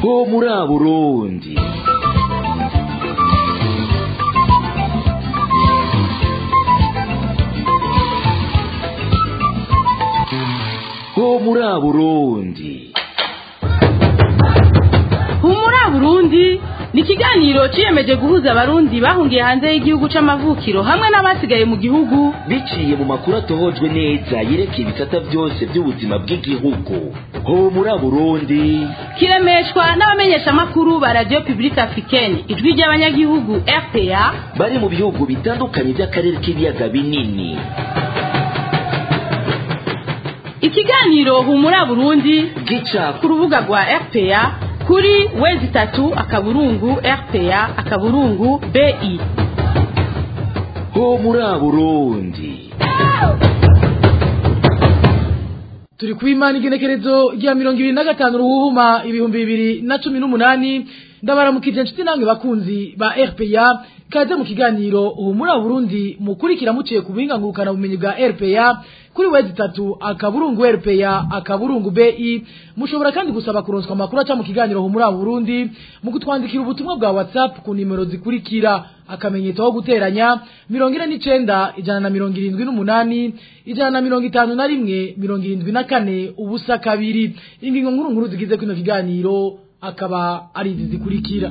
ho muri Burundi ho muri Burundi humura burundi ni ikiganiro ciyemeje guhuza abarundi bahungiye hanze y'igihugu c'amavukiro hamwe n'abasigaye mu gihugu biciye mu makuru atohojwe neza yerekeye ibisata byose by'ubuzima bw'igihugu ho muri Burundi kiremeshwa n'abamenyeshamakuru ba radio publique africaine ijwi ry'abanyagihugu rpa bari mu bihugu bitandukanye by'akarere k'ibiyaga binini ikiganiro humura burundi gica ku rubuga rwa rpa kuri wezi itatu akaburungu rpa akaburungu bi ho muri Burundi turi ku imana igenekerezo rya mirongo ibiri na gatanu ruhuhuma ibihumbi bibiri na cumi n'umunani ndabaramukije inshuti namwe bakunzi ba rpa kaze mu kiganiro ubu muri burundi mukurikira muciye ku buhinga ngurukana bumenyi bwa rpa kuri wezi itatu akaburungu rpa akaburungu bi mushobora kandi gusaba kuronswa amakuru aca mu kiganiro ubu muri burundi mu kutwandikira ubutumwa bwa whatsapp ku nimero zikurikira akamenyetso ko guteranya mirongo ine n'icenda ijana na mirongo irindwi n'umunani ijana na mirongo itanu na rimwe mirongo irindwi na kane ubusa kabiri ingingo nkuru nkuru zigize kino kiganiro akaba ari izi zikurikira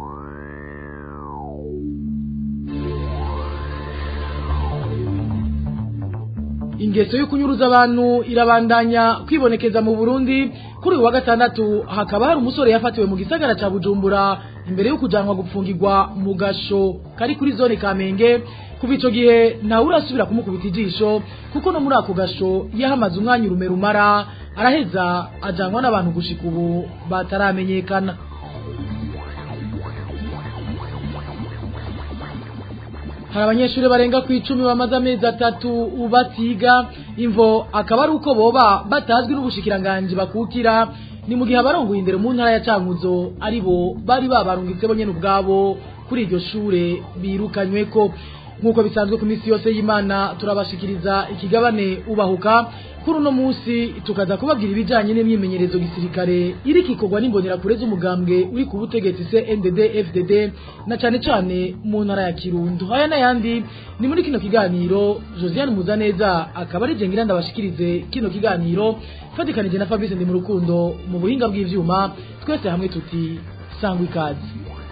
ingeso yo kunyuruza abantu irabandanya kwibonekeza mu Burundi kuri uyu wa gatandatu hakaba hari umusore yafatiwe mu gisagara ca Bujumbura imbere yo kujanwa gupfungirwa mu gasho kari kuri zone Kamenge kuva ico gihe ntawe urasubira kumukubita ijisho kuko no muri ako gasho yahamaze umwanya urume rumara araheza ajanwa n'abantu gushika ubu bataramenyekana hari abanyeshuri barenga ku icumi bamaze amezi atatu batiga imvo akaba ari uko boba batazwi n'ubushikiranganji bakukira ni mu gihe abarongoye indero mu ntara ya cankuzo ari bo bari babarungitse bo nyene ubwabo kuri iryo shure birukanywe ko nk'uko bisanzwe ku minsi yose y'imana turabashikiriza ikigabane ubahuka kuri uno munsi tukaza kubabwira ibijanye n'imyimenyerezo gisirikare iri kikorwa n'imbonerakure z'umugambwe uri ku butegetsi CNDD FDD na cane cane mu ntara ya Kirundo aya n'ayandi ni muri kino kiganiro Josiane Muzaneza akaba ari jengira ndabashikirize kino kiganiro fatikanije na Fabrice ndi mu rukundo mu buhinga bw'ivyuma twese hamwe tuti sangwa ikaze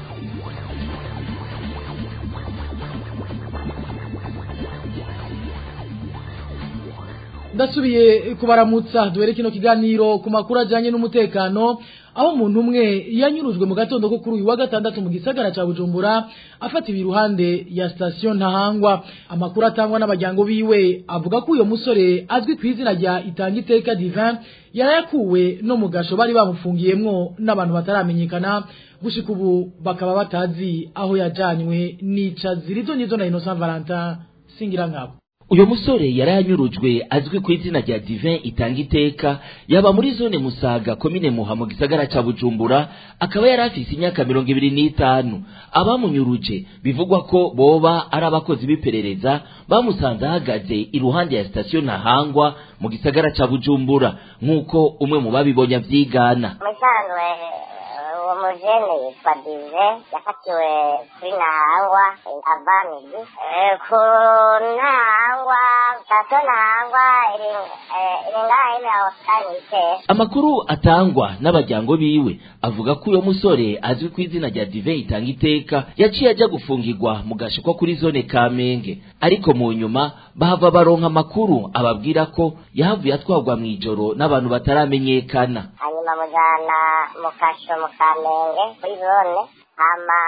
ndasubiye kubaramutsa duhere kino kiganiro ku makuru ajyanye n'umutekano aho umuntu umwe yanyurujwe mu gatondo ko kuri uyu wa gatandatu mu gisagara cya bujumbura afatiwe iruhande ya sitasiyo ntahangwa amakuru atangwa n'abajyango biwe avuga ko uyu musore azwi ku izina rya itanga iteka divin yarayakuwe no mu gasho bari bamufungiyemwo n'abantu bataramenyekana gushika ubu bakaba batazi aho yajanywe nica zirizo nizo na innocent valentin singira nkabo uyu musore yari yanyurujwe azwi ku izina rya divin itanga iteka yaba muri zone musaga komine muha mu gisagara ca bujumbura akaba yari afise imyaka mirongo ibiri n'itanu abamunyuruje bivugwa ko boba ari abakozi b'iperereza bamusanze ahagaze iruhande ya sitasiyo ntahangwa mu gisagara ca bujumbura nk'uko umwe mu babibonye avyigana musanzwe uwo mujene yitwa dive yafatiwe kuri ntahangwa avamidi ku ntahangwa sitasiyo ntahangwa iri iri ngaha ine aho kandi iteye amakuru atangwa n'abajyango biwe avuga ko uyo musore azwi ku izina rya dive itanga iteka yaciye ajya gufungirwa mu gashikwa kuri zone kamenge ariko mu nyuma bahava baronka amakuru ababwira ko yahavuye atwarwa mu ijoro n'abantu bataramenyekana hanyuma mujana mu kasho mu kamenge kuri zone hama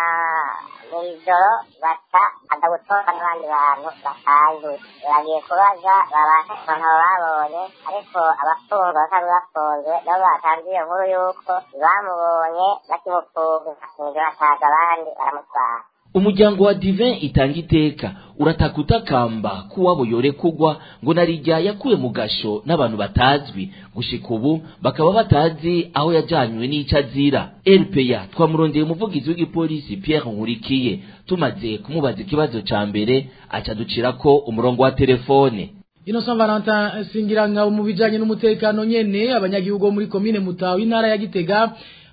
mw'ijoro baca aza gutora n'abandi bantu basanzwe bagiye kubaza babasha abantu babonye ariko abafungwa basanzwe bafunzwe nabo batanze iyo nkuru y'uko bamubonye bakimufunga mw'ijoro hataza abandi baramutwara umuryango wa divin itanga iteka urataka utakamba ko uwabo yorekugwa ngo narijya yakuwe mu gasho n'abantu batazwi gushika ubu bakaba batazi aho yajanywe n'ico azira rpa twamurondeye umuvugizi w'igipolisi pierre nkurikiye tumaze kumubaza ikibazo ca mbere aca ducirako umurongo wa telefone Innocent Valentin Singiranga mu bijanye n'umutekano nyene abanyagihugu bo muri komine Mutaho intara ya Gitega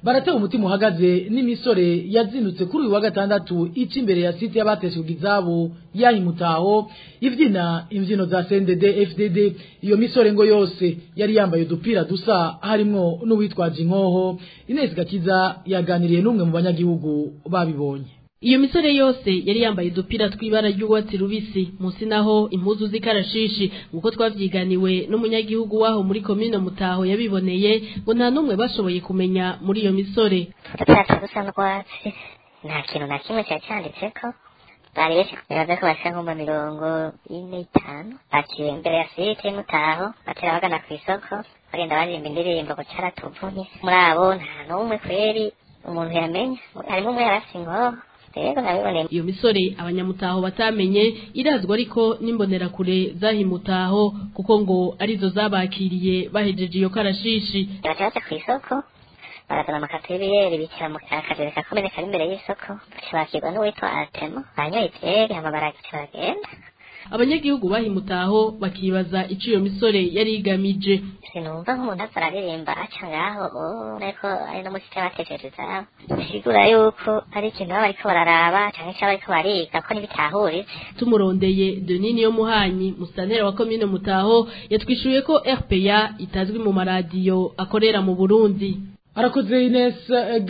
baratewe umutima uhagaze n'imisore yazindutse kuri uyu wa gatandatu ica imbere ya site y'abateshejwe izabo yahimutaho ivyina imvyino za CNDD FDD iyo misore ngo yose yari yambaye udupira dusa harimwo n'uwitwaje inkoho Ines Gakiza yaganiriye n'umwe mu banyagihugu babibonye Iyo misore yose yari yambaye udupira tw'ibara ry'urwatsi rubisi munsi naho impuzu z'ikarashishi nkuko twavyiganiwe n'umunyagihugu waho muri komine Mutaho yabiboneye ngo nta numwe bashoboye kumenya muri iyo misore udupira dusa n'urwatsi nta kintu na kimwe cyari cyanditseko bari benshi bibaza ko bashika nko mu mirongo ine itanu baciye imbere ya site y'Mutaho batera bagana ku isoko bagenda baririmba indirimbo ngo caratuvunye muri abo nta n'umwe kweri umuntu yamenya harimo umwe yarafise inkoho rero nabiboneye iyo misore abanyamutaho batamenye irazwa ariko n'imbonerakure zahimutaho kuko ngo arizo zabakiriye bahejeje iyo karashishi baca baca ku isoko barazana amakato y'ibiyeri bicara mu kajere kakomene kari imbere y'isoko baca bakirwa n'uwitwa Artemo banyoye ivyeri hama baragica bagenda abanyagihugu bahimutaho bakibaza ico iyo misore yari igamije sinumva nk'umuntu aza araririmba aca ngaho ureko ari no musi cy'abatesheje izabo bisigura yuko ari ikintu baba bariko bararaba canke ico bariko bariga ko ntibitahuritse tumurondeye Denini yo muhanyi musantera wa komine Mutaho yatwishuye ko RPA itazwi mu maradiyo akorera mu Burundi arakoze Ines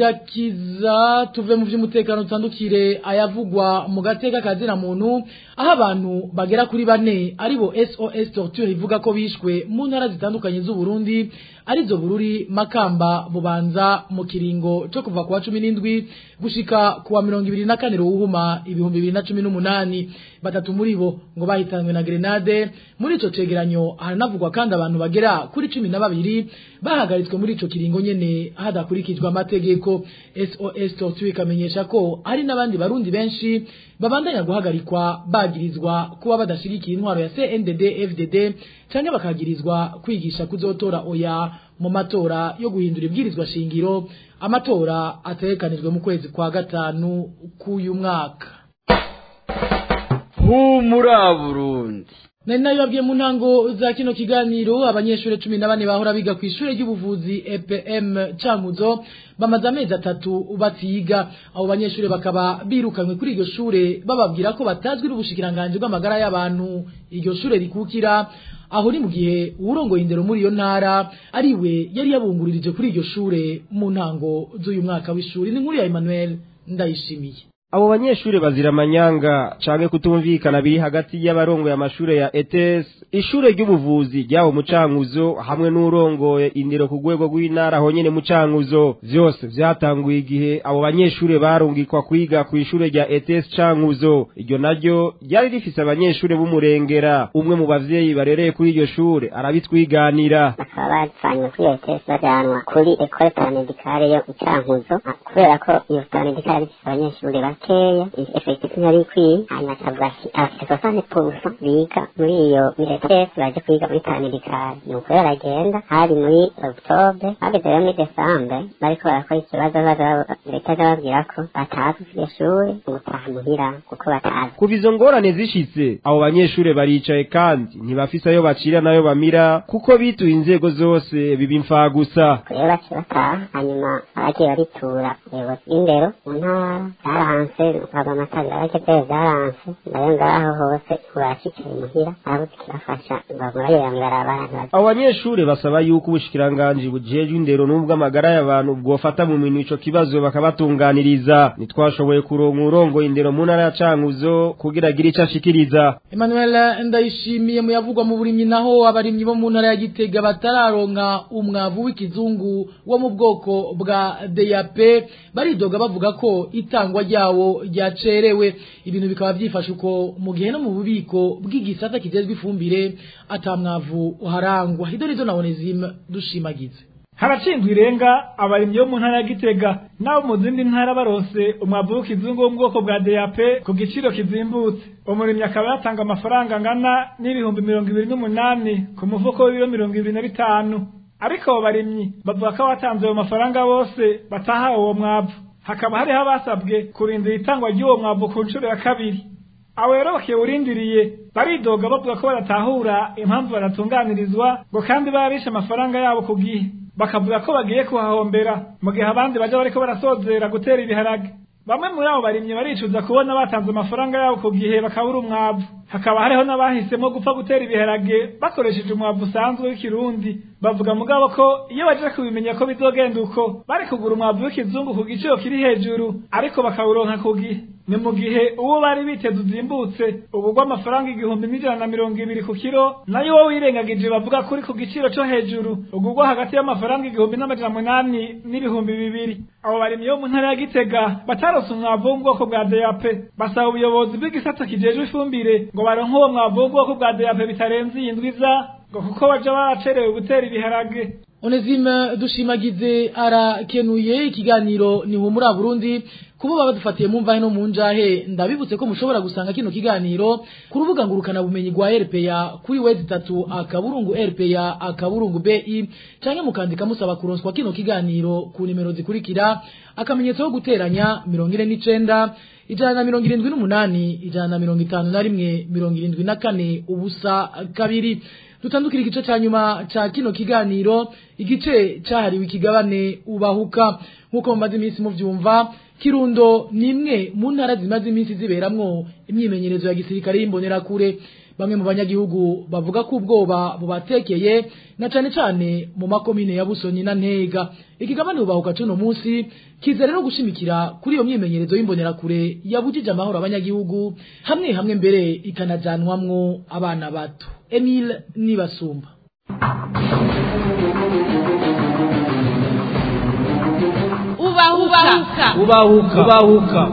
Gakiza tuve mu by'umutekano utandukire ayavugwa mu gateka kazina muntu aho abantu bagera kuri bane aribo SOS Torture ivuga ko bishwe mu ntara zitandukanye z'u Burundi arizo Bururi Makamba Bubanza mu kiringo cyo kuva kuwa 17 gushika kuwa 24 ruhuma ibihumbi 2018 batatu muri bo ngo bahitanywe na grenade muri ico cegeranyo haranavugwa kandi abantu bagera kuri 12 bahagaritswe muri ico kiringo nyene hadakurikijwe amategeko SOS Torture ikamenyesha ko hari n'abandi barundi benshi babandanya guhagarikwa bagirizwa kuba badashigikiye intwaro ya CNDD FDD canke bakagirizwa kwigisha kuzotora oya mu matora yo guhindura ibwirizwa shingiro amatora ategekanijwe mu kwezi kwa gatanu k'uyu mwaka humura Burundi nari nayo babwiye mu ntango za kino kiganiro abanyeshuri cumi na bane bahora biga ku ishuri ry'ubuvuzi EPM Cankuzo bamaze amezi atatu batiga abo banyeshuri bakaba birukanywe kuri iryo shure bababwira ko batazwi n'ubushikiranganje bw'amagara y'abantu iryo shure rikukira aho ni mu gihe uwurongoye indero muri iyo ntara ariwe yari yabunguririje kuri iryo shure mu ntango z'uyu mwaka w'ishuri ni nkuru ya Emmanuel ndayishimiye abo banyeshure bazira amanyanga canke kutumvikana biri hagati y'abarongoye amashure ya ETS ishure ry'ubuvuzi ryaho mu Cankuzo hamwe n'urongoye indero ku rwego rw'intara aho nyene mu Cankuzo vyose vyatanguye igihe abo banyeshure barungikwa kwiga ku ishure rya ETS Cankuzo iryo naryo ryari rifise abanyeshure b'umurengera umwe mu bavyeyi barereye kuri iryo shure arabitwiganira bakaba bavanywe kuri ETS bajanwa kuri Ecole Paramedicale yo mu Cankuzo kubera ko iyo paramedicale ifise abanyeshure bakeya effectif ntari ikwiye hanyuma akavuga ati afite sosane purusa biga muri iyo ETS baje kwiga muri paramedicale nuko rero aragenda hari muri octobre bageze rero muri desambre bariko barakora ikibazo leta zababwira ko batazi iryo shuri gutaha muhira kuko batazi kuva izo ngorane zishitse abo banyeshure baricaye kandi ntibafise ayo bacira n'ayo bamira kuko bituye inzego zose biba imfagusa rero baciye bataha hanyuma abagiye baritura ubuyobozi bw'indero mu ntara byaranse baba amatara barageze byaranse nayo ngaho hose urashikiye muhira arabuze ikibafasha bagurayera mw'ibarabara abo banyeshure basaba yuko ubushikiranganji bujejwe indero n'ubw'amagara y'abantu bwofata mu minwe ico kibazo bakabatunganiriza ntitwashoboye kuronka urongoye indero mu ntara ya Cankuzo kugira agire ico ashikiriza Emmanuel ndayishimiye mu yavugwa mu burimyi naho abarimyi bo mu ntara ya Gitega batararonka umwavu w'ikizungu wo mu bwoko bwa DAP baridoga bavuga ko itangwa ryawo ryacerewe ibintu bikaba byifashe uko mu gihe no mu bubiko bw'igisata kijejwe ifumbire atamwavu uharangwa hidorizo na Onesime dushimagize haracindwa irenga abarimyi bo mu ntara ya Gitega nabo mu zindi ntara barose umwavu w'ikizungu wo mu bwoko bwa DAP ku giciro kizimbutse umurimyi akaba yatanga amafaranga angana n'ibihumbi mirongo ibiri n'umunani ku mufuko w'ibiro mirongo ibiri na bitanu ariko abo barimyi bavuga ko abatanze ayo mafaranga bose batahawe uwo mwavu hakaba hariho abasabwe kurindira itangwa ry'uwo mwavu ku nshuro ya kabiri abo rero bakiwurindiriye baridoga bavuga ko baratahura impamvu baratunganirizwa ngo kandi baba bishe amafaranga yabo ku gihe bakavuga ko bagiye kuhahombera mu gihe abandi baja bariko barasozera gutera ibiharage bamwe muri abo barimyi baricuza kubona batanze amafaranga yabo ku gihe bakabura umwavu hakaba hariho n'abahisemo gupfa gutera ibiharage bakoresheje umwavu usanzwe w'ikirundi bavuga mugabo ko iyo baje kubimenya ko bizogenda uko bari kugura umwavu w'ikizungu ku giciro kiri hejuru ariko bakawuronka ku gihe ni mu gihe uwo bari biteze uzimbutse ubu amafaranga igihumbi n'ijana na mirongo ibiri ku kiro nayo wowe wirengagije bavuga ko uri ku giciro cyo hejuru ugurwa hagati y'amafaranga igihumbi n'amajana munani n'ibihumbi bibiri abo barimyi bo mu ntara ya gitega batarose umwavu wo mu bwoko bwa DAP basaba ubuyobozi bw'igisata kijejwe ifumbire ngo baronke uwo mwavu wo mu bwoko bwa DAP bitarenze iyi ndwi iza ngo kuko baja baracerewe gutera ibiharage Onesime dushimagize arakenuye ikiganiro ni humura Burundi kubo baba dufatiye mu mvahe no mu njahe ndabibutse ko mushobora gusanga kino kiganiro ku rubuga ngurukana bumenyi rwa RPA kuri wezi tatu akaburungu RPA akaburungu BI canke mukandika musaba kuronswa kino kiganiro ku nimero zikurikira akamenyetso ko guteranya 49 ijana na mirongo irindwi n'umunani ijana na mirongo itanu na rimwe mirongo irindwi na kane ubusa kabiri dutandukira igice ca nyuma ca kino kiganiro igice cahariwe ikigabane ubahuka nk'uko mumaze iminsi muvyumva kirundo ni imwe mu ntara zimaze iminsi ziberamwo imyimenyerezo ya gisirikare y'imbonerakure bamwe mu banyagihugu bavuga ko ubwoba bubatekeye na cane cane mu makomine ya Busonyi na Ntega ikigabane ubahuka cuno munsi kiza rero gushimikira kuri iyo myimenyerezo y'imbonerakure yabujije amahoro abanyagihugu hamwe hamwe mbere ikanajanwamwo abana bato Emile Nibasumba ubahuka ubahuka ubahuka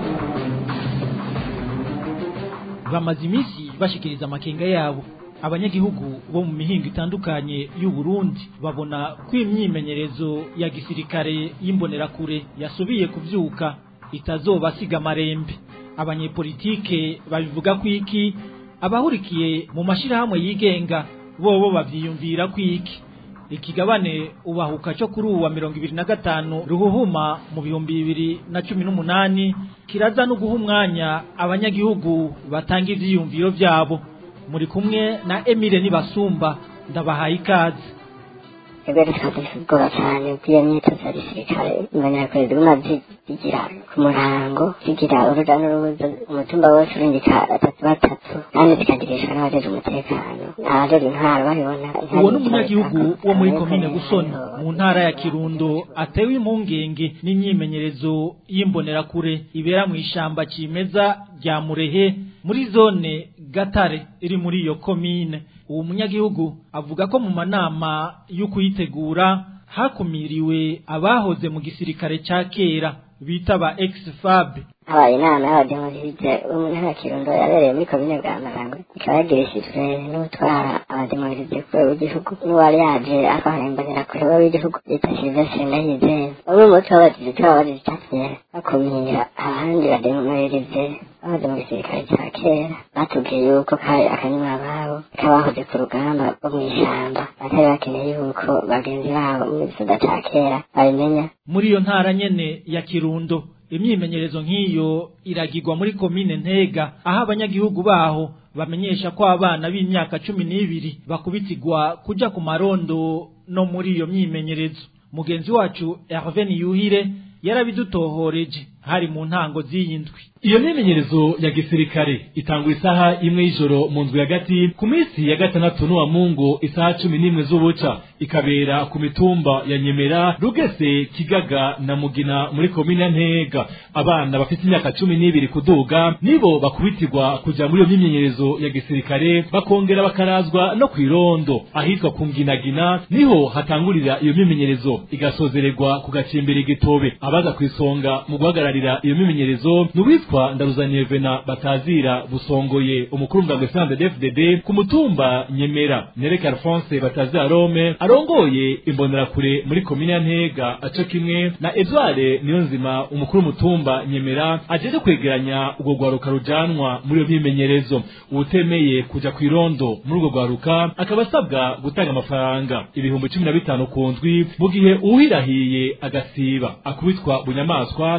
bamaze iminsi bashikiriza amakenga yabo abanyagihugu bo mu mihingo itandukanye y'u Burundi babona ko imyimenyerezo ya gisirikare y'imbonerakure yasubiye kuvyuka itazobasiga amarembe abanyepolitike babivuga ko iki abahurikiye mu mashirahamwe yigenga bobo bavyiyumvira ko iki ikigabane ubahuka cyo kuri uwa mirongo ibiri na gatanu ruhuhuma mu bihumbi bibiri na cumi n'umunani kiraza no guha umwanya abanyagihugu batanga ivyiyumviro vyabo muri kumwe na Emile Nibasumba ndabahaye ikaze twebwe dufite ubwoba cyane bw'iyo myitozo ya gisirikare imbonerakure ziguma zigira ku murango zigira uruja n'urubuza umutumba wose urungika batatu batatu kandi zikagirishwa n'abajeje umutekano abajeje intwaro babibona uwo ni umunyagihugu wo muri komine busoni mu ntara ya kirundo atewe impungenge n'imyimenyerezo y'imbonerakure ibera mu ishamba cimeza rya murehe muri zone gatare iri muri iyo komine uwo munyagihugu avuga ko mu manama yo kuyitegura hakumiriwe abahoze mu gisirikare ca kera bita ba ex-fab habaye inama y'abademoride bo mu ntara ya kirundo yabereye muri komine bwa marango ikaba yagirishijwe n'utwara abademoride ku rwego rw'igihugu n'uwari yaje atwara imbonerakure w'igihugu bita silvestre ndayizeye bamwe mu bo bagize icyo babazize icyatumye bakumira abandi bademoride bahoze mu gisirikare cya kera batubwiye yuko kari akanyuma babo kabahoze ku rugamba rwo mu ishyamba batari bakeneye yuko bagenzi babo mu gisoda cya kera babimenya muri iyo ntara nyene ya kirundo imyimenyerezo nk'iyo iragirwa muri komine ntega aho abanyagihugu baho bamenyesha ko abana b'imyaka cumi n'ibiri bakubitirwa kuja ku marondo no muri iyo myimenyerezo mugenzi wacu Hervé Niyuhire yarabidutohoreje hari mu ntango z'iyi ndwi iyo myimenyerezo ya gisirikare itangwa isaha imwe y'ijoro mu nzu hagati ku minsi ya gatandatu n'uwa mungu isaha cumi n'imwe z'ubuca ikabera ku mitumba ya nyemera rugese kigaga na mugina muri komine ntega abana bafite imyaka cumi n'ibiri kuduga nibo bakubitirwa kuja muri iyo myimenyerezo ya gisirikare bakongera bakarazwa no kw'irondo ahitwa ku nginagina niho hatangurira iyo myimenyerezo igasozererwa ku gacimbiri gitobe abaza kw'isonga mu guhagararira iyo myimenyerezo ni uwitwa ndaruzaniye vena batazira busongoye umukuru w'umugambwe sande dfdd ku mutumba nyemera nereke alphonse batazira rome arongoye imbonerakure muri komine ya ntega aco kimwe na edouard niyonzima umukuru w'umutumba nyemera ajeje kwegeranya urwo rwaruka rujanwa muri iyo myimenyerezo uwutemeye kuja kw'irondo muri urwo rwaruka akaba asabwa gutanga amafaranga ibihumbi cumi na bitanu ku ndwi mu gihe uwuhirahiye agasiba akubitwa bunyamaswa akongera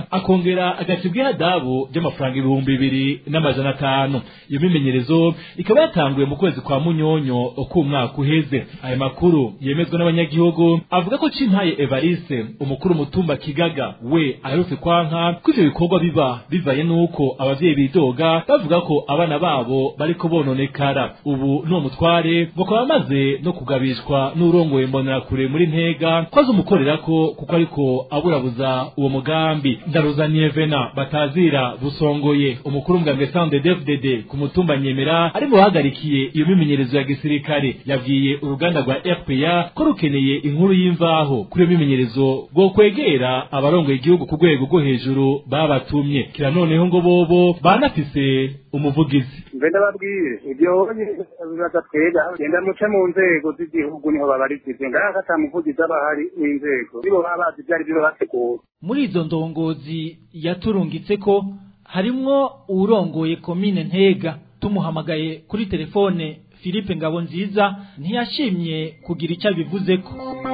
akongera agacibwa ihadabu ry'amafaranga ibihumbi bibiri n'amajana atanu iyo mimenyerezo ikaba yatanguye mu kwezi kwa munyonyo k'umwaka uheze aya makuru yemezwa n'abanyagihugu avuga ko cimpaye evariste umukuru mutumba kigaga we aherutse kwanka ko ivyo bikorwa biba bivaye n'uko abavyeyi bidoga bavuga ko abana babo bariko bononekara ubu n'uwo mutware bakaba bamaze no kugabishwa n'urongoye mbonerakure muri ntega ko azumukorerako kuko ariko aburabuza uwo mugambi ndaruzaniye vena batazira busongoye umukuru mbwambwe sande dfdd ku mutumba nyemera ari mu bahagarikiye iyo mimenyerezo ya gisirikare yabwiye uruganda rwa rpa ko rukeneye inkuru y'imvaho kuri iyo mimenyerezo bwo kwegera abarongoye igihugu ku rwego rwo hejuru babatumye kira noneho ngo bobo banafise umuvugizi mbe ndababwire ibyo bibaza twega genda muce mu nzego z'igihugu niho babarikize ngaho ata muvugizi aba ahari w'inzego nibo baba bazi ibyo ari byo bategura muri izo ndongozi yaturungitse ko harimwo uwurongoye komine ntega tumuhamagaye kuri telefone philippe ngabonziza ntiyashimye kugira icyo abivuzeko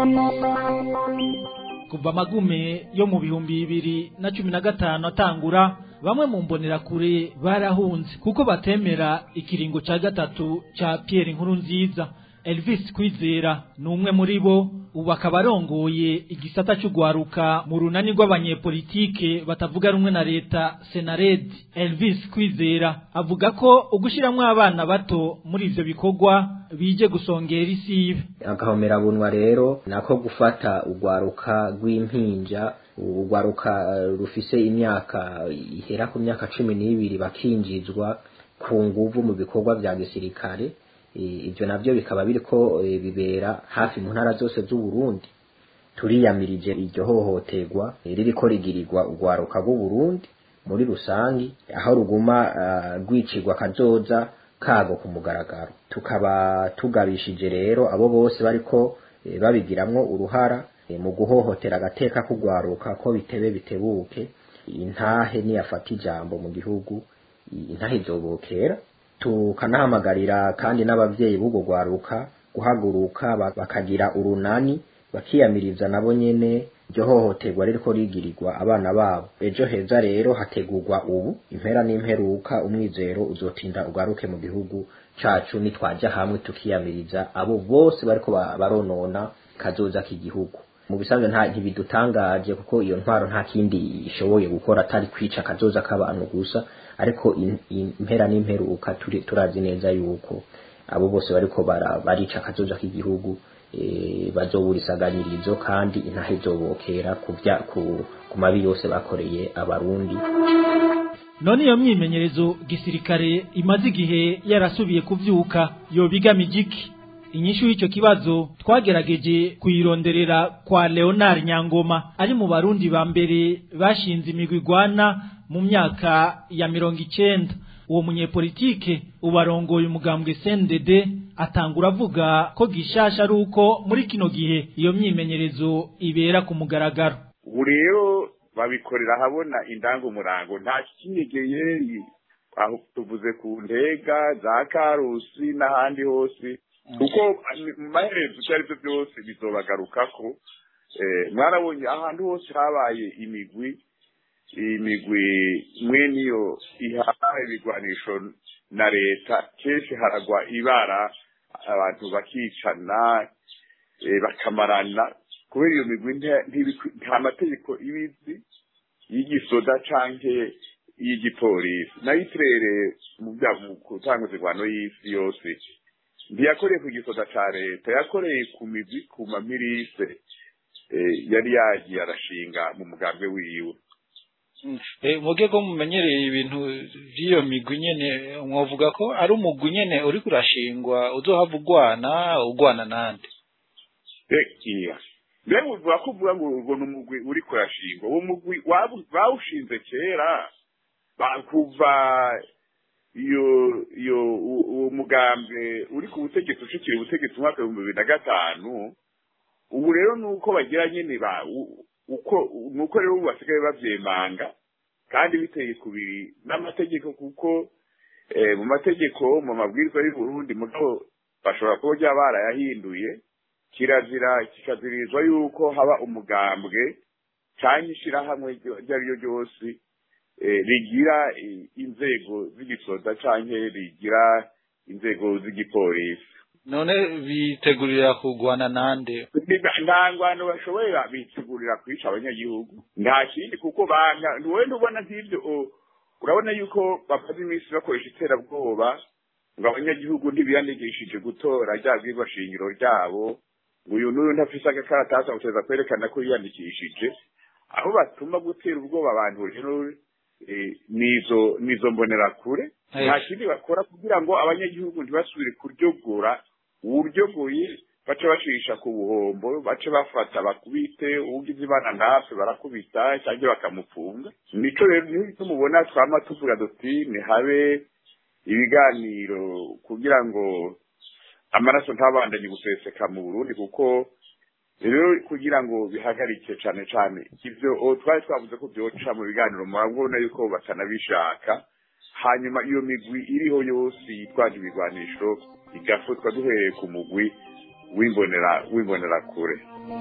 kuva amagume yo mu bihumbi bibiri na cumi na gatanu atangura bamwe mu mbonerakure barahunze kuko batemera ikiringo ca gatatu ca Pierre Nkuru nziza Elvis Kwizera ni umwe muri bo ubu akaba arongoye igisata cy'ugwaruka mu runani rw'abanyepolitike batavuga rumwe na leta Senared Elvis Kwizera avuga ko ugushiramwo abana bato muri ivyo bikorwa bije gusongera isibe agahomera bunwa rero nako gufata ugwaruka rw'impinja urwaruka rufise imyaka ihera ku myaka cumi n'ibiri bakinjizwa ku nguvu mu bikorwa vya gisirikare ibyo navyo bikaba biriko bibera hafi mu ntara zose z'uburundi turiyamirije iryo hohoterwa ririko rigirirwa urwaruka rw'uburundi muri rusangi aho ruguma rwicirwa kazoza kago ku mugaragaro tukaba tugabishije rero abo bose bariko babigiramwo uruhara mu guhohotera agateka k'urwaruka ko bitebe bitebuke intahe niyafata ijambo mu gihugu intahe izobokera tukanahamagarira kandi n'abavyeyi b'ubwo rwaruka guhaguruka bakagira urunani bakiyamiriza nabo nyene iryo hohoterwa ririko rigirirwa abana babo ejo heza rero hategurwa ubu impera n'imperuka umwizero uzotinda ugaruke mu gihugu cacu nitwaja hamwe tukiyamiriza abo bose bariko baronona kazoza k'igihugu mu bisanzwe nta ntibidutangaje kuko iyo ntwaro nta kindi ishoboye gukora atari kwica kazoza k'abantu gusa ariko impera n'imperuka turazi neza yuko abo bose bariko barica kazoza k'igihugu bazobura isaganirizo kandi intahe zobokera ku mabi yose bakoreye abarundi none iyo myimenyerezo gisirikare imaze igihe yarasubiye kuvyuka yobigamije iki inyishu y'icyo kibazo twagerageje kuyironderera kwa Leonard Nyangoma ari mu barundi ba mbere bashinze imigwi igwana mu myaka ya mirongo icenda uwo munyepolitike ubarongoye umugambwe CNDD atangura avuga ko gishasha ari uko muri kino gihe iyo myimenyerezo ibera ku mugaragaro ubu rero babikorera habona indangumurango nta kinyegeye aho tuvuze ku ntega za karusi n'ahandi hose kuko mu maherezo ibyo ari byo byose bizobagarukako mwarabonye ahantu hose habaye imigwi imigwi mwe niyo ihaha ibigwanisho na leta kenshi haragwa ibara abantu bakicana bakamarana kubera iyo migwi nta mategeko ibizi y'igisoda canke y'igipolisi nayo iturere mu gutanga izigwano y'isi yose ntiyakoreye ku gisoda ca leta yakoreye ku migwi ku mamirise yari yagiye arashinga mu mugambwe wiwe muge ko mumenyereye ibintu by'iyo migwi nyene mwovuga ko ari umugwi nyene uri kurashingwa uzohava ugwana ugwana nande iya mbega uvuga ko uvuga ngo urwo ni umugwi uri kurashingwa uwo mugwi bawushinze kera kuva iyo iyo uwo mugambi uri ku butegetsi ushikira ubutegetsi umwaka w'ibihumbi bibiri na gatanu ubu rero ni uko bagira nyine ba uko nuko rero ubu basigaye bavyemanga kandi biteye kubiri n'amategeko kuko mu mategeko mu mabwiriza y'u Burundi mugabo bashobora kuba bya barayahinduye kirazira kikazirizwa yuko haba umugambwe cyangwa ishyirahamwe iryo ari ryo ryose rigira inzego z'igisoza cyangwa rigira inzego z'igipolisi none bitegurira kugwana nande nta ngwano bashoboye bitegurira kwica abanyagihugu nta kindi kuko banga wowe ntubona nk'ibyo urabona yuko bamaze iminsi bakoresha iterabwoba ngo abanyagihugu ntibiyandikishije gutora rya bwirwa shingiro ryabo ngo uyu n'uyu ntafise agakaratasi amuteza kwerekana ko yiyandikishije aho batuma gutera ubwoba abantu rero nizo nizo mbonerakure nta kindi bakora kugira ngo abanyagihugu ntibasubire kuryogora uburyogoye bace bacisha ku buhombo bace bafata bakubite uwugize ibana natwe barakubita cyangwa bakamupfunga nico rero niho mubona twama tuvuga duti habe ibiganiro kugira ngo amaraso ntabandanye guseseka mu burundi kuko rero kugira ngo bihagarike cyane cyane ibyo twari twavuze ko byoca mu biganiro murabona yuko batanabishaka hanyuma iyo migwi iriho yose yitwaje ibigwanisho igafatwa duhereye ku mugwi w'imbonera w'imbonera kure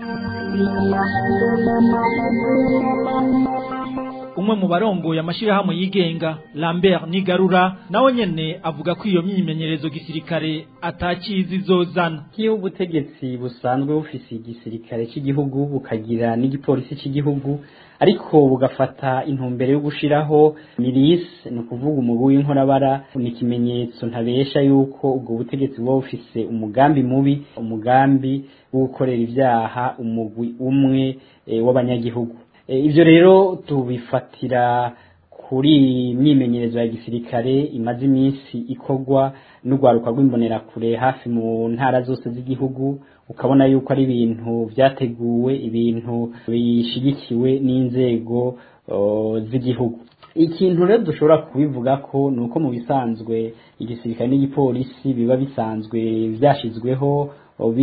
umwe mu barongoye amashirahamwe yigenga Lambert Nigarura nawe nyene avuga ko iyo myimenyerezo gisirikare atakizi zozana kiyo ubutegetsi busanzwe bufise igisirikare cy'igihugu bukagira n'igipolisi cy'igihugu ariko bugafata intumbero yo gushiraho milis ni ukuvuga umugwi w'inkorabara ni ikimenyetso ntabesha yuko ubwo butegetsi buba bufise umugambi mubi umugambi wo gukorera ibyaha umugwi umwe e, w'abanyagihugu e, ivyo rero tubifatira kuri imyimenyerezo ya gisirikare imaze iminsi ikorwa n'urwaruka rw'imbonerakure hafi mu ntara zose z'igihugu ukabona yuko ari ibintu byateguwe ibintu bishigikiwe n'inzego z'igihugu ikintu rero dushobora kubivuga ko ni uko mu bisanzwe igisirikare n'igipolisi biba bisanzwe byashyizweho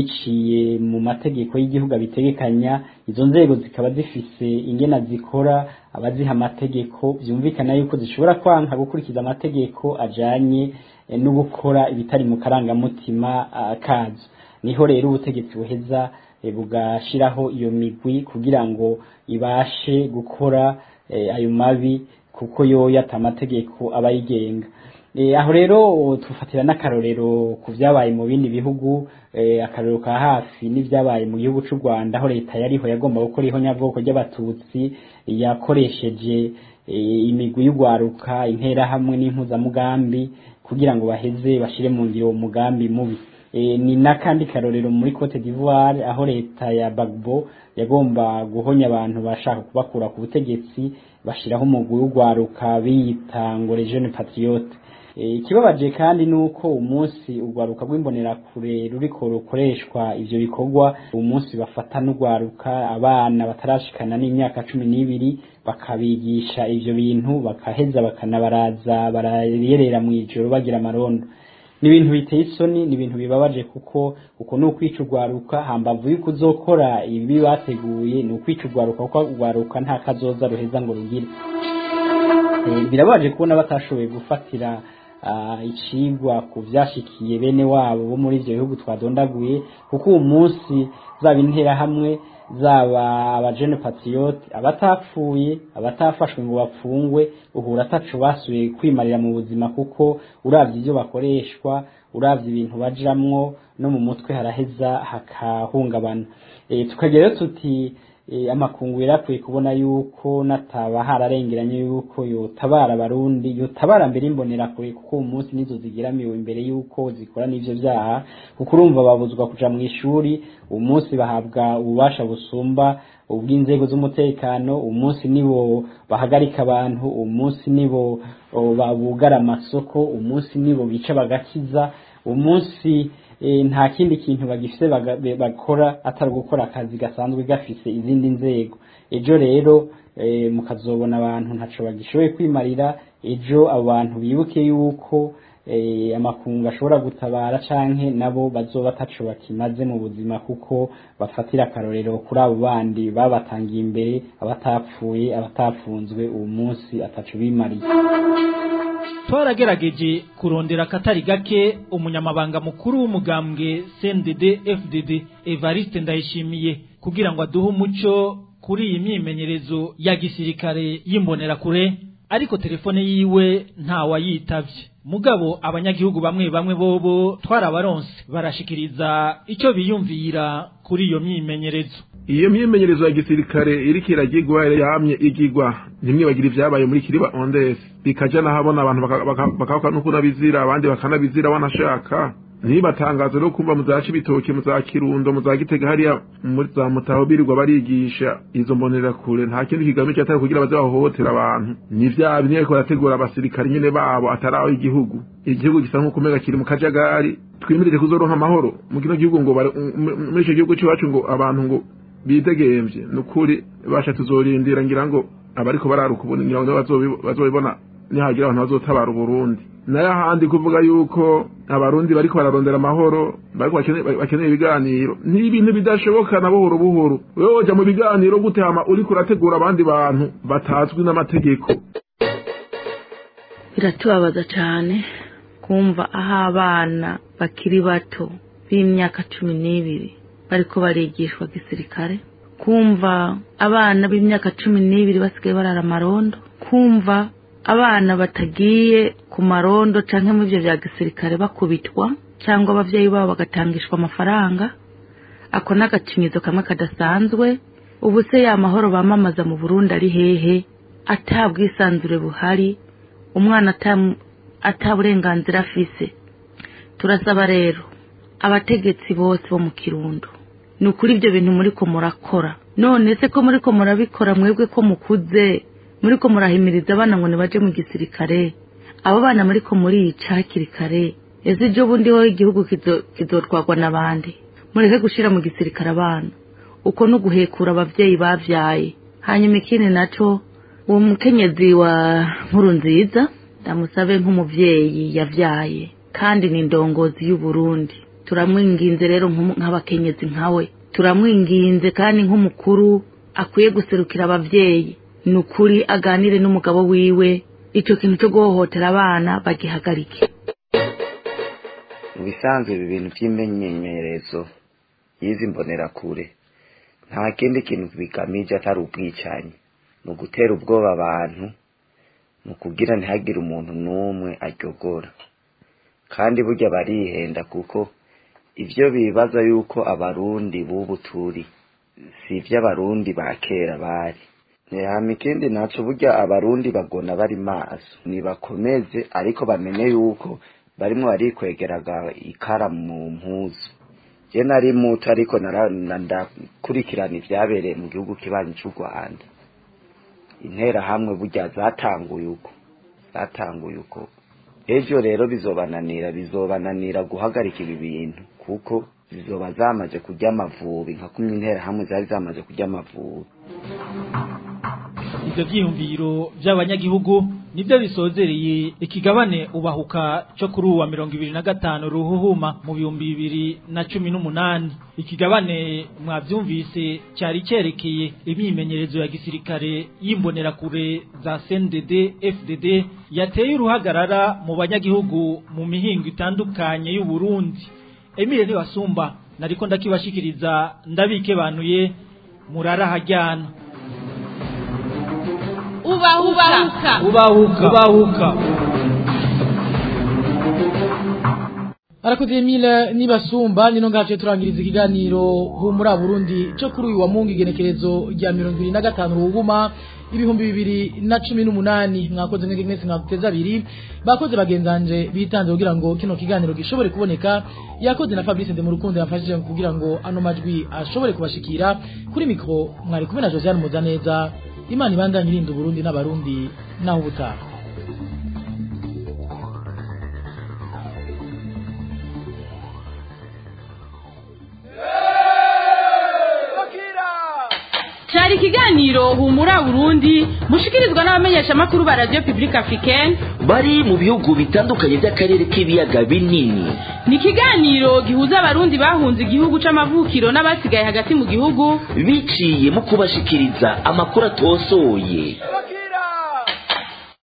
biciye mu mategeko y'igihugu abitegekanya izo nzego zikaba zifise ingena zikora abaziha amategeko byumvikana yuko zishobora kwanka gukurikiza amategeko ajanye no gukora ibitari mu karangamutima kazo niho rero ubutegetsi buheza bugashiraho iyo migwi kugira ngo ibashe gukora ayo mabi kuko yoyo ata amategeko aba yigenga aho rero tufatira n'akarorero ku byabaye mu bindi bihugu akarorero ka hafi n'ibyabaye mu gihugu cy'u rwanda aho leta yariho yagomba gukora ihonyabwoko ry'abatutsi yakoresheje imigwi y'urwaruka interahamwe n'impuzamugambi kugira ngo baheze bashyire mu ngiro uwo mugambi mubi ni n'akandi karorero muri cote d'ivoire aho leta ya bagbo yagomba guhonya abantu bashaka kubakura ku butegetsi bashyiraho umugwi w'urwaruka biyita ngo jeune patriote ikibabaje kandi ni uko umunsi urwaruka rw'imbonerakure ruriko rukoreshwa ivyo bikorwa umunsi bafata n'urwaruka abana batarashikana n'imyaka cumi n'ibiri bakabigisha ivyo bintu bakaheza bakanabaraza barayerera mu ijoro bagira amarondo ni ibintu biteye isoni ni ibintu bibabaje kuko uko ni ukwica urwaruka hambavu y'uko uzokora ibi bateguye ni ukwica urwaruka kuko urwaruka nta kazoza ruheza ngo rugire birabaje kubona batashoboye gufatira icigwa ku byashikiye bene wabo bo muri ibyo bihugu twadondaguye kuko uwo munsi zaba interahamwe zaba abajene patriote abatapfuye abatafashwe ngo bapfungwe uhura atacu basubiye kwimarira mu buzima kuko uravye ibyo bakoreshwa uravye ibintu bajamwo no mu mutwe haraheza hakahungabana e, tukagira tuti e, amakungu yarakwiye kubona yuko nataba hararengeranye yuko yotabara abarundi yotabara mbere imbonera kure kuko uwo munsi nizo zigiramiwe imbere yuko zikora n'ivyo vyaha kuko urumva babuzwa kuja mu ishuri uwo munsi bahabwa ububasha busumba ubw'inzego z'umutekano uwo munsi nibo bahagarika abantu uwo munsi nibo babugara amasoko uwo munsi nibo bica bagakiza uwo munsi nta kindi kintu bagifite bakora atari gukora akazi gasanzwe gafise izindi nzego ejo rero mukazobona abantu ntaco bagishoboye kwimarira ejo abo bantu bibuke yuko amakungu ashobora gutabara canke nabo bazoba ataco bakimaze mu buzima kuko bafatira akarorero kuri abo bandi babatangiye imbere abatapfuye abatafunzwe uwo munsi ataco bimariye twaragerageje kurondera akatari gake umunyamabanga mukuru w'umugambwe CNDD FDD Evariste Ndayishimiye kugira ngo aduhe umuco kuri iyi myimenyerezo ya gisirikare y'imbonerakure ariko telefone yiwe ntawayitavye mugabo abanyagihugu bamwe bamwe bobo twarabaronse barashikiriza icyo biyumvira kuri iyo myimenyerezo iyo myimenyerezo ya gisirikare iriko iragirwa yamye igirwa ntimwibagire ibyabaye muri kiriba ondesi bikaja nahabona abantu bakavuga nuko nabizira abandi bakanabizira banashaka ntibatangaze no kumva muzaca ibitoki muza kirundo muza gitega hariya muri za mutaho birirwa barigisha izo mbonera kure nta kindi kigamije atari kugira baze bahohotera abantu ni vya bimwe ariko barategura abasirikare nyene babo ataraho igihugu igihugu gisa nk'uko umenga kiri mu kajagari twimirire kuzoronka amahoro mu kino gihugu ngo muri ico gihugu c'iwacu ngo abantu ngo bidegemvye ni ukuri basha tuzorindira ngira ngo abariko bararuka ubundi ngira ngo bazobibona nihagira abantu bazotabara uburundi nayo ahandi kuvuga yuko abarundi bariko bararondera amahoro bariko bakeneye ibiganiro ni ibintu bidashoboka na buhoro buhoro wewe woja mu biganiro gute hama uriko urategura abandi bantu batazwi n'amategeko biratubabaza cane kumva aho abana bakiri bato b'imyaka cumi n'ibiri bariko barigishwa gisirikare kumva abana b'imyaka cumi n'ibiri basigaye barara amarondo kumva abana batagiye ku marondo canke mu ivyo vya gisirikare bakubitwa cyangwa abavyeyi babo bagatangishwa amafaranga ako n'agacinyizo kamwe kadasanzwe ubu se ya mahoro bamamaza mu burundi ari hehe ata bwisanzure buhari umwana ata burenganzira afise turasaba rero abategetsi bose bo mu kirundo ni ukuri ibyo bintu muriko murakora none se ko muriko murabikora mwebwe ko mukuze muriko murahimiriza abana ngo nibaje mu gisirikare abo bana muriko murica hakiri kare ese ejo bundi ho igihugu kizotwagwa n'abandi mureke gushira mu gisirikare abana uko no guhekura abavyeyi bavyaye hanyuma ikindi naco uwo mukenyezi wa nkuru nziza ndamusabe nk'umuvyeyi yavyaye kandi ni indongozi y'uburundi turamwinginze rero nk'abakenyezi nkawe turamwinginze kandi nk'umukuru akwiye guserukira abavyeyi ni ukuri aganire n'umugabo wiwe icyo kintu cyo guhohotera abana bagihagarike mu bisanzwe ibi bintu by'imenyerezo y'izi mbonerakure nta kindi kintu bigamije atari ubwicanyi ni ugutera ubwoba abantu ni ukugira ntihagire umuntu n'umwe aryogora kandi burya barihenda kuko ibyo bibaza yuko abarundi b'ubu turi si iby'abarundi ba kera bari hama ikindi naco burya abarundi bagona bari maso nibakomeze ariko bamenye yuko barimwo barikwegeraga ikara mu mpuzu je nari muto ariko ndakurikirana ivyabereye mu gihugu kibanyi c'u rwanda interahamwe burya zatanguye uko zatanguye uko ejo rero bizobananira bizobananira guhagarika ibi bintu kuko zizoba zamaze kurya amavubi nka kumwe interahamwe zari zamaze kurya amavubi ivyo vyiyumviro vy'abanyagihugu nivyo bisozereye ikigabane ubahuka co kuri uwa mirongo ibiri na gatanu ruhuhuma mu bihumbi bibiri na cumi n'umunani ikigabane mwavyumvise cyari cerekeye imyimenyerezo ya gisirikare y'imbonerakure za CNDD FDD yateye uruhagarara mu banyagihugu mu mihingo itandukanye y'u Burundi Emile Niwasumba nariko ndakibashikiriza ndabikebanuye murara hajyana ubahuka ubahuka ubahuka arakoze Emile nibasumba nino ngace turangiriza ikiganiro humura Burundi cyo kuri uyu wa mungu igenekerezo rya 2025 ruhuma ibihumbi bibiri na cumi n'umunani mwakoze mwege mwese mwaguteza abiri bakoze bagenzanje bitanze kugira ngo kino kiganiro gishobore kuboneka yakoze na Fabrice de Murukundo yafashije kugira ngo ano majwi ashobore kubashikira kuri mikro mwari kumwe na Josiane Muzaneza imana ibandanye irinda uburundi n'abarundi naho ubutaha cyari ikiganiro humura burundi mushikirizwa n'abamenyeshamakuru ba radiyo pibulike afurikeni bari mu bihugu bitandukanye by'akarere k'ibiyaga binini ni ikiganiro gihuza abarundi bahunze igihugu c'amavukiro n'abasigaye hagati mu gihugu biciye mu kubashikiriza amakuru atosoye